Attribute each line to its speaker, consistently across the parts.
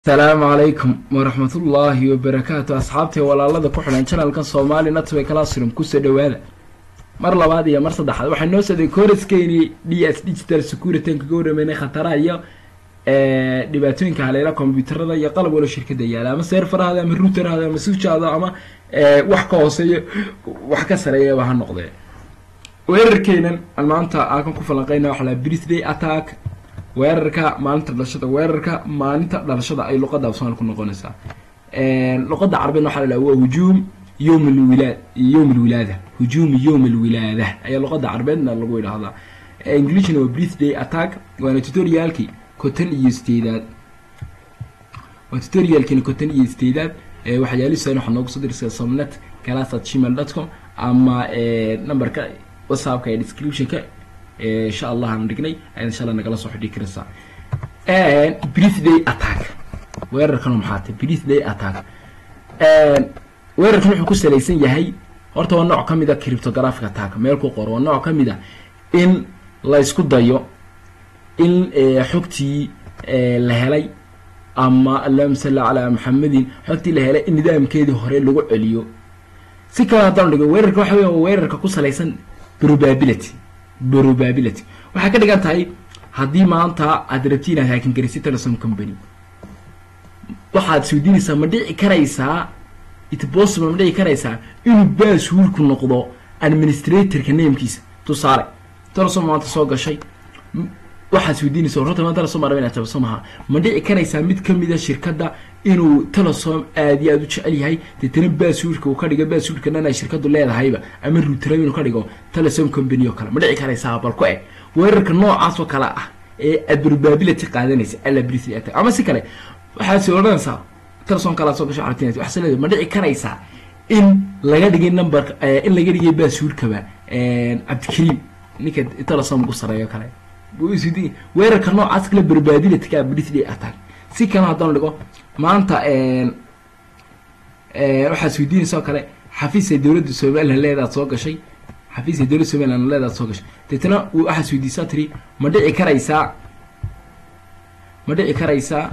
Speaker 1: asalaamu calaykum waraxmatullaahi wabarakaatu asxaabtay walaalada ku xidhan janalkan soomaali natway classroom kusoo dhawaada mar labaad iyo mar saddexaad waxaa noo socday kooraskeeni d s digital security kaga warameynay khataraha iyo dhibaatooyinka haleela combyuutarada iyo qalab walo shirkada yaala ama seerfarahaada ama ruuterhaada ama sujaada ama wax ka hooseeyo wax ka sareeyaba ha noqdee weerarkeenan aan maanta aakan ku falanqeyna waxa la birthday attack weerarka maalinta dhalashada weerarka maalinta dhalashada ay luqada afsomaali ku noqonaysaa luqada carabeed waxaa la waa hujuum yowm lwilaad yowm lwilaada hujuum yowm lwilaada ayaa luqada carabeedna lagu yidhaahdaa englishna waa birthday attack waana tutorialkii konton iyo sideedaad waa tutorialkiina konton iyo sideedaad waxyaalihiisa waxaa noogu soo dirisa somnet class at gmail dot com ama numberka whatsappka ee descriptionka insha allah aan dhignay ayaad insha allah nagala soo xidhi karaysaa birthday attack weerarkan maxaa tahay birthday attack weerarkan wuxuu ku salaysan yahay horta waa nooc ka mid a cryptographic attack meel ku qoro waa nooc ka mid a in la isku dayo in xogtii la helay ama allahuma salli calaa maxamedin xogtii la helay in nidaamkeedii hore lagu celiyo si kale haddaan dhigo weerarka waxa weya weerarka ku salaysan probability probability waxay ka dhigan tahay haddii maanta aad rabti inaad haakin garaysid telesom company waxaad isweydiinaysaa ma dhici karaysaa it possible ma dhici karaysaa inuu baashuulku noqdo administratorka namekiisa tusaale telesom maanta soo gashay waxaad isweydiinaysa horta maanta telesom araba inaad tabaso maha ma dhici karaysaa mid kamida shirkadda inuu telesom aad iyo aad u jecel yahay deetana baasuurka uu ka dhigo baasuurka dhan ay shirkadu leedahayba ama ruuterab inuu ka dhigo telesom company oo kale ma dhici karaysaa bal ku eg weerarka noocaas oo kale ah ee aad probability qaadanaysa alability attack ama si kale waxaad soo odhanaysaa telesom kalaa soo gasho aragtinaysa waxaa leedahay ma dhici karaysaa in laga dhigay numberka in laga dhigay baasuurkaba cabdikariim ninka telesom ugu sareeyo kale weerarka noocaas kale probabilityka birthday attack si kale haddaan dhigo maanta waxaad isweydiinaysa oo kale xafiisay dowladda somaliland leedaad soo gashay xafiisay dowladda somaliland leedaad soo gashay deetana waxaad isweydiisaa tiri ma dhici karaysaa ma dhici karaysaa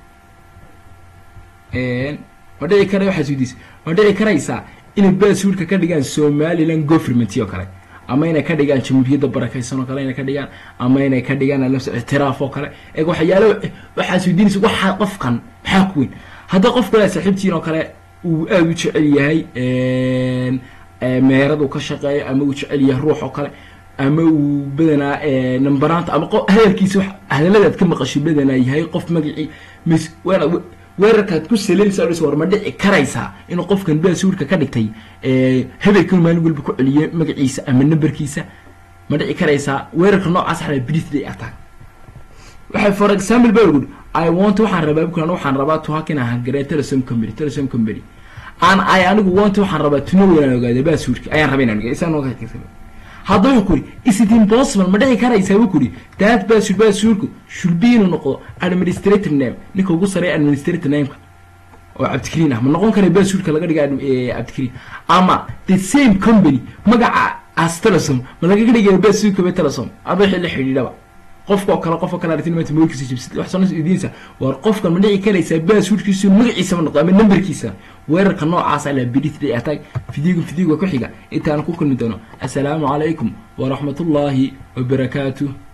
Speaker 1: ma dhici kara waxaad isweydiisa ma dhici karaysaa inay baasuurka ka dhigaan somaliland government oo kale ama inay ka dhigaan jamhuuriyadda barakaysan oo kale inay ka dhigaan ama inay ka dhigaan alafs ictiraaf oo kale ee waxyaalo waxaad isweydiinaysa waxaa qofkan maxaa ku weyn hadda qof kale saaxiibtiin oo kale uu aada u jecel yahay meherad uu ka shaqeeyo ama uu jecel yahay ruux oo kale ama uu badanaa nambaraanta ama hadalkiisa hadalladaad ka maqashay badanaa yahay qof magacii mis weerarkaad ku salaysa war ma dhici karaysaa inuu qofkan baasuurka ka dhigtay hebelkan maalin walba ku celiye magaciisa ama numberkiisa ma dhici karaysaa weerarka noocaas xala birthday attack waxay for example ba lagudi i want waxaan rabaa bukan waxaan rabaa to hack inaan hangaree telesom company telesom company aan ay anigu want waxaan rabaa tuno inaan ogaado baasuurka ayaan rabaa inaan ogaado isaan hadda wuxuu kuri is it impossible ma dhici karaysaa wuu kuri that baasuur baasuurku should be inuu noqdo administrator name ninka ugu sareeya administrator nameka oo cabdikariin ah ma noqon kara baasuurka laga dhiga cabdikariin ama the same company magaca as telesom ma lagaga dhigaya baasuurka ba telesom aba wixii la xidhiidhaba qofkao kale qofka kale aragtin maanta moolkiisa jibsid wax soo idiinsa war qofkan ma dhici karaysaa baasuurkiisu magaciisa ma noqdo ama numberkiisa weerarka noocaas ala birthday attack fidiga fidiga ku xiga intaan ku kulmi doono assalaamu calaykum waraxmatullaahi wabarakaatuh